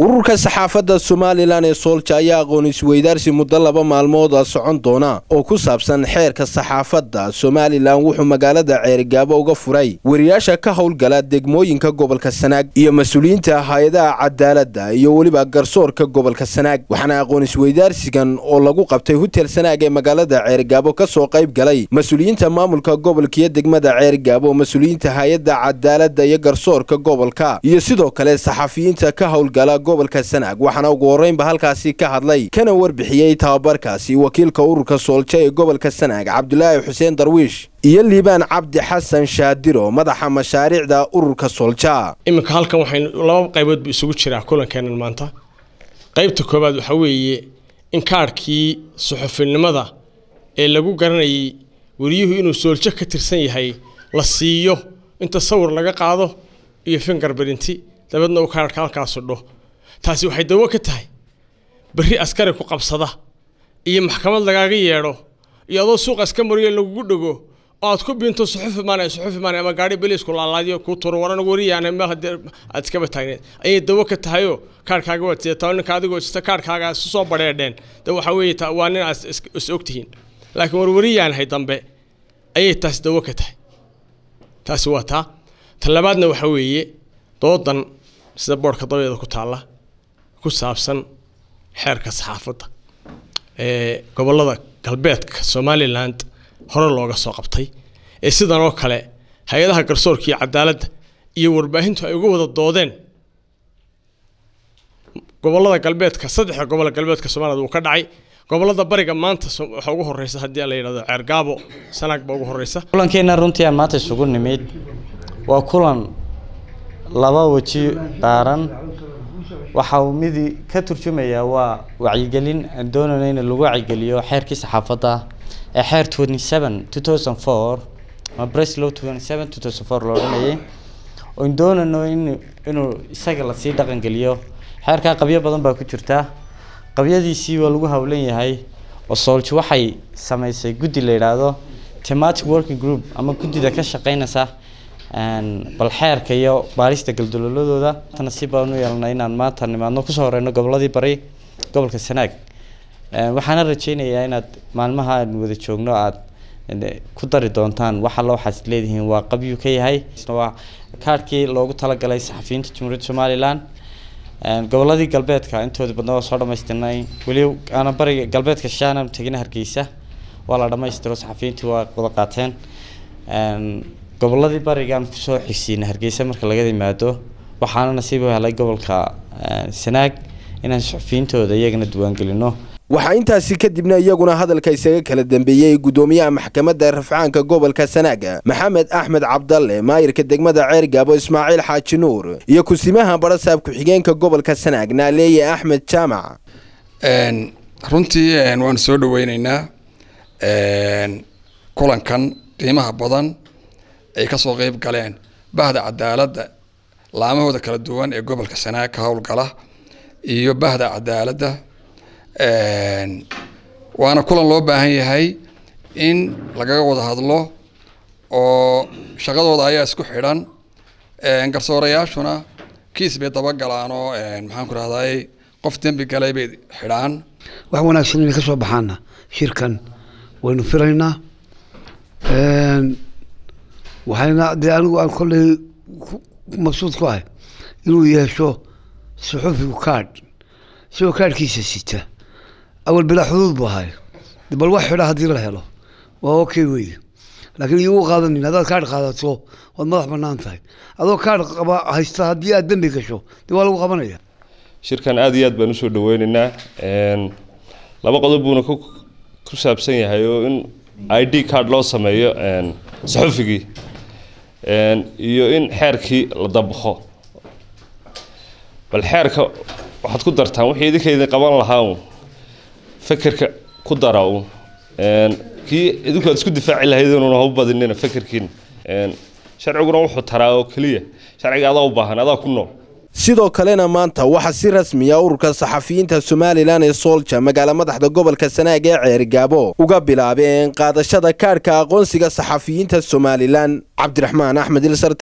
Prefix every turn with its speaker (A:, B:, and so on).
A: ururka saxaafadda somalilan ee soolja ayaa aqoon isweydaarsi muddo laba maalmooda socon doona oo ku saabsan xeerka saxaafadda somalilan wuxuu magaalada ceerigaabo uga furay wariyaasha ka howlgala degmooyinka gobolka sanaag iyo mas-uuliyiinta hay-adaha cadaaladda iyo weliba garsoorka gobolka sanaag waxaana aqoon isweydaarsigan oo lagu qabtay hutel sanaag ee magaalada ceerigaabo ka soo qayb galay mas-uuliyiinta maamulka gobolka iyo degmada ceerigaabo mas-uuliyiinta hay-adda cadaaladda iyo garsoorka gobolka iyo sidoo kale saxafiyiinta ka howlgala gobolka sanaag waxaana ugu horreynba halkaasi ka hadlay kana warbixiyey tababarkaasi wakiilka ururka soolja ee gobolka sanaag cabdulaahi xuseen darwiish iyo liibaan cabdi xasan shaadiro madaxa mashaariicda ururka soolja
B: iminka halkan waxaynu laba qaybood bu isugu jiraa kulankeenan maanta qaybta koowaad waxaa weeye in kaadhkii suxufinimada ee lagu garanayay wariyuhu inuu sooljo ka tirsan yahay la siiyo inta sawir laga qaado iyo fingar barinti dabeedna uu kaadhka halkaasu dho taasi waxay dawo ka tahay berri askari ku qabsada iyo maxkamad lagaaga yeedho iyo adoo suuqa iska mariyo lagugu dhego oo aad ku biinto suxufi maana suxufi maana ama gaari beliisku laalaadiyo kuu turo waran wariyaana meel haddii aad iskaba taagneed ayay dawo ka tahayoo kaadhkaaga waad sidataa ninka adigoo sita kaadhkaaga isu soo badheedheen de waxaa weeye ta waa nin aad is ogtihiin laakiin warwariyaanahay dambe ayay taasi dawo ka tahay taasi waa taa ta labaadna waxaa weeye doodan sida boodhka dabeeda ku taalla ku saabsan xeerka saxaafadda ee gobollada galbeedka somaliland hore looga soo qabtay ee sidan oo kale hay-adaha garsoorka iyo cadaaladda iyo warbaahintu ay uga wada doodeen gobollada galbeedka saddexda gobolla galbeedka somaliland wuu ka dhacay gobollada bariga maanta waxaa ugu horeysa haddii la yidhahdo ceergaabo sanaag baa ugu horeysa
C: kulankeena runtii aan maanta isugu nimid waa kulan laba weji qaaran waxa uu midi ka turjumayaa waa wacyigelin aan doonayno in lagu wacyigeliyo xeerkii saxaafadda ee xeer twenty seven two thousand four ama breslow twenty seven two thousand four la odhanayay oon doonayno in inuu isaga lasii dhaqangeliyo xeerkaa qabyo badan baa ku jirta qabyadiisii waa lagu hawlan yahay oo soolji waxay sameysay guddi la yidhaahdo thematic working group ama guddida ka shaqeynaysa bal xeerka iyo baarista galdaloladooda nasiib baan u yeelnay inaan maanta nimaadno kusoo horeyno goboladii bari gobolka sanaag waxaana rajeynayaa inaad maalmaha aan wada joogno aad ku dari doontaan waxa loo waxaad leedihiin waa qabyu ka yahay waa kaadhkii loogu talagalay saxafiyiinta jamhuuriyadda somalilan goboladii galbeedka intooda badna waa soo dhamaystirnay weli aana bariga galbeedka shaana tegina hargeysa waa la dhamaystiro saxafiyiintii waa wada qaateen goboladii barigaan kusoo xigsiina hargeysa marka laga yimaado waxaana nasiib u helay gobolka sanaag inaan suxufiyiintooda iyagana diiwaangelino
A: waxaa intaasi kadibna iyaguna hadalka isaga kala dambeeyey guddoomiyaha maxkamadda rafcaanka gobolka sanaaga maxamed axmed cabdalle maayirka degmada ceergaabo ismaaciil xaaji nuur iyo kusimaha barasaab ku-xigeenka gobolka sanaag naaleeye axmed jaamac
D: runtii waanu soo dhaweyneynaa kulankan qiimaha badan ay kasoo qeyb galeen bahda cadaaladda laamahooda kala duwan ee gobolka sanaag ka howlgala iyo bahda cadaaladda waana kulan loo baahan yahay in lagaga wada hadlo oo shaqadooda ayaa isku xidhan garsoorayaashuna kiis bay dabagalaan oo maxaan ku rahday qof dembi galay bay xidhaan
E: wax wanaagsan inay ka soo baxaana shirkan waynu filaynaa waxayna dee anigu aan kolley mabsuud ku ahay inuu yeesho suxufigu kaadh isagoo kaadhkiisa sita awal bilaa xuduud buu ahay bal wax xidha haddii la helo waa okay weye laakiin iyagu qaadanin haddaad kaadh qaadato waad madax banaan tahay adoo kaadh qaba haysta haddii aad dembi gasho dee waa lagu qabanaya
F: shirkan aada iyo aad baan usoo dhaweyneynaa laba qodob buuna ku ku saabsan yahay oo in i d card loo sameeyo saxufigii iyo in xeerkii la dabaqo bal xeerka waxaad ku dartaan wixii idinka idin qaban lahaa un fekerka ku dara un kii idinku aad isku difaaci lahayd inuuna ha u badinina fekerkiina sharciguna wuxuu taraa oo keliya sharciga adaa u baahan adaa ku nool
A: sidoo kalena maanta waxaa si rasmiya ururka saxafiyiinta somalilan ee soolja magaala madaxda gobolka sanaag ee ceerigaabo uga bilaabeen qaadashada kaadhka aqoonsiga saxafiyiinta somalilan cabdiraxmaan axmed ilsar